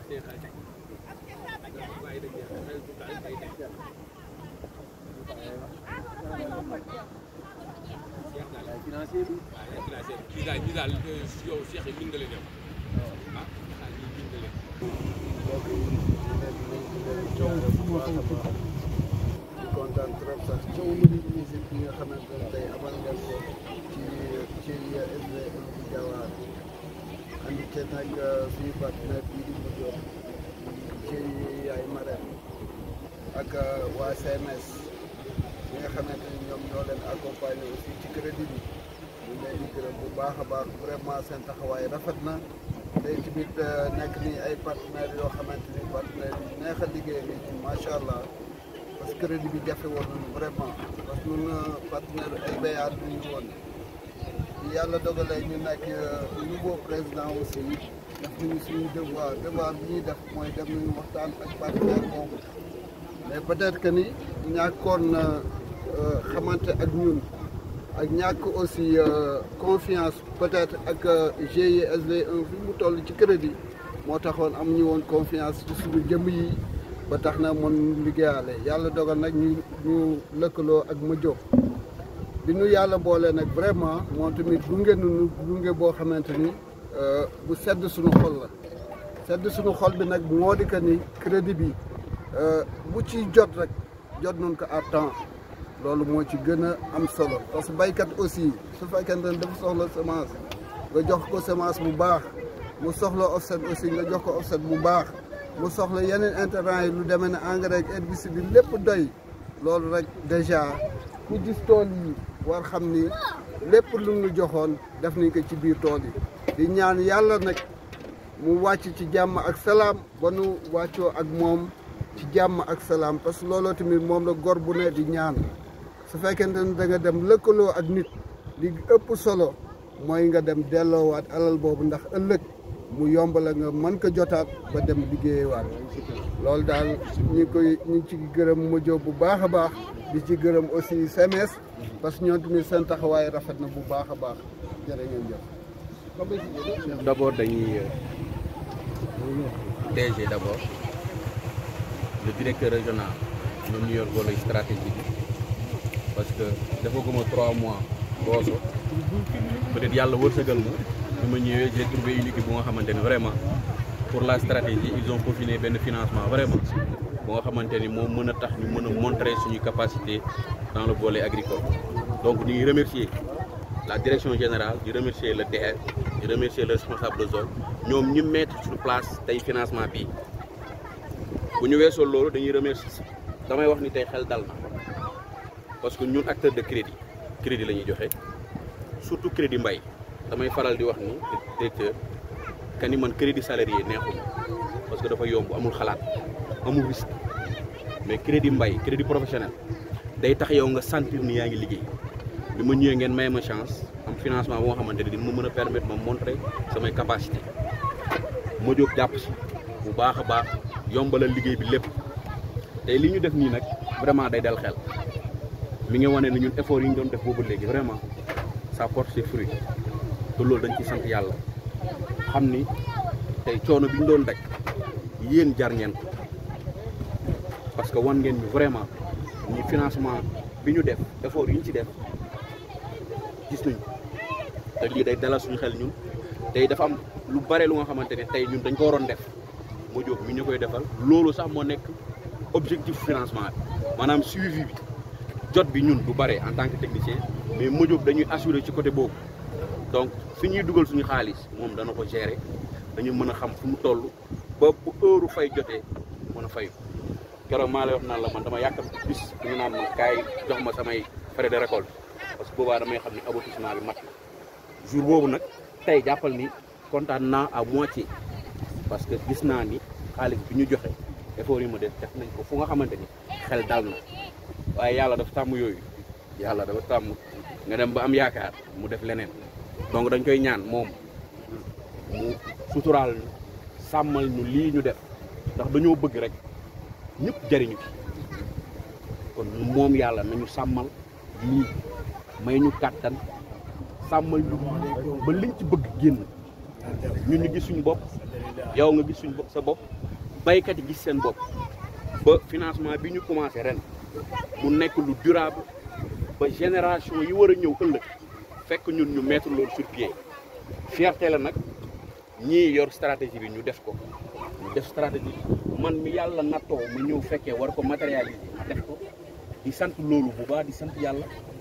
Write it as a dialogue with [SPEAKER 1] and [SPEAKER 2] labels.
[SPEAKER 1] financier bi
[SPEAKER 2] ñi daal ñi daal yow Cheikh yi mën nga leen yow ah ah ñi mën nga leen
[SPEAKER 1] di kontaan trop sax coow lu musique bi nga xamante ne tey amal ngeen ko ci ci SDE bi Diawar andi te nag suñu partenaire bii di mu jox ci yaay Marème ak waa CMS ñi nga xamante ni ñoom ñoo leen accompagner aussi ci crédit bi ñu leen di gërëm bu baax a baax vraiment seen taxawaay rafet na tey tamit nekk ni ay partenaires yoo xamante ni partenaires yu neex a liggéey ni macha allah parce que crédit bi jafe woon nañu vraiment parce que ñun partenaire ay bayaat lu ñu woon yàlla dogalee ñu nekk nouveau président aussi def nañu suñu devoir devoir bi ñuy def mooy dem nañu waxtaan ak partenaire boobu mais peut-être que ni ñàkkoon xamante ak ñun ak ñàkk aussi confiance peut-être ak GIE SDE fi mu toll ci crédit moo taxoon am ñu woon confiance ci suñu jëmm yi ba tax na mën liggéeyale yàlla dogal nag ñu ñu lëkkaloo ak ma jóg bi nu yàlla boole nag vraiment moom tamit gunge nu gunge boo xamante ni bu sedd suñu xol la sedd suñu xol bi nag moo di que ni crédit bi bu ci jot rek jot nañ ko à temps loolu moo ci gën a am solo parce que baykat aussi su fekkente ne dafa soxla semence nga jox ko semence bu baax mu soxla offset aussi nga jox ko offset bu baax mu soxla yeneen intrants yi lu demee ne engrais ak herbicide bi lépp doy loolu rek déjà ku gis tool yi war xam ni lépp lu ñu joxoon def nañ ko ci biir tool yi di ñaan yàlla nag mu wàcc ci jàmm ak salaam ba nu wàccoo ak moom ci jàmm ak salaam parce que looloo tamit moom la gor bu ne di ñaan su fekkente ne da nga dem lëkkaloo ak nit li ëpp solo mooy nga dem delloowaat alal boobu ndax ëllëg mu yomb la nga mën ko jotaat ba dem liggéeyewaat loolu daal ñu ngi koy ñu ngi ci gërëm mojo bu baax a baax di ci gërëm aussi CMS parce que ñoom tamit seen taxawaay rafet na bu baax a baax jërë ngeen jëf.
[SPEAKER 3] d'abord dañuy DG d'abord le directeur régional ñoom ñu yor volet stratégique parce que dafa guma trois mois Rosso peut-être yàlla wërsëgal ma bi ma ñëwee j'ai trouvé une équipe bu nga xamante ne vraiment pour la stratégie ils ont peaufiné benn financement vraiment bu nga xamante ni moom mën a tax ñu mën a montrer suñu capacité dans le volet agricole donc ñu ngi remercier la direction générale di remercier le DER di remercier le responsable de zone ñoom ñu mettre sur place tey financement bii bu ñu weesoo loolu dañuy remercier damay wax ni tey xel dal na parce que ñun acteur de crédit crédit la ñuy joxe surtout crédit mbay damay faral di wax ni directeur que ni man crédit salarié neexuma parce que dafa yomb amul xalaat amul risque mais crédit mbay crédit professionnel day tax yow nga sentir ni yaa ngi liggéey bi ma ñëwee ngeen may ma chance am financement boo nga xamante ne dina ma mën a permettre ma montrer samay capacité ma jóg jàpp si bu baax a baax yombalal liggéey bi lépp tey li ñu def nii nag vraiment day dal xel mi ngi wane ne ñun effort yi ñu doon def boobu léegi vraiment ça porte ses fruits te loolu dañ ci sant yàlla xam ni tey coono bi ñu doon daj yéen jar ngeen ko parce que wan ngeen ñu vraiment ni financement bi ñu def effort yi ñu ci def gis nañu te lii day dalal suñu xel ñun tey dafa am lu bare lu nga xamante ne tey ñun dañ ko waroon def moo jóg mi ñu koy defal loolu sax moo nekk objectif financement bi maanaam suivi bi jot bi ñun du bare en tant que technicien mais Modiob dañuy assurer ci côté boobu donc fi ñuy dugal suñu xaalis moom dana ko gérer dañu mën a xam fu mu toll ba bu heure fay jotee mën a fay keroog maa lay wax naan la man dama yàkkam bis bu ñu naan ma kaay jox ma samay frais de récolte parce que boobaa damay xam ni aboutissement bi mat na jour boobu nag tey jàppal ni kontaan naa à moitié parce que gis naa ni xaalis bi ñu joxe effort yi ma def def nañ ko fu nga xamante ni xel dal na waaye yàlla dafa tàmm yooyu yàlla dafa tàmm nga dem ba am yaakaar mu def leneen donc dañ koy ñaan moom mu suturaal ñu sàmmal ñu lii ñu def ndax dañoo bëgg rek ñëpp jariñu ci kon moom yàlla nañu sàmmal lii may ñu kàttan sàmmal ñu ba liñ ci bëgg génn ñun ñu gis suñu bopp yow nga gis suñ bopp sa bopp baykat yi gis seen bopp ba financement bi ñu commencé ren mu nekk lu durable ba génération yi war a ñëw ëllëg fekk ñun ñu mettre loolu sur pied fierté la nag ñii yor stratégie bi ñu def ko ñu def stratégie man mi yàlla nattoo ma ñëw fekkee war ko matérialiser ma def ko di sant loolu bu baax di sant yàlla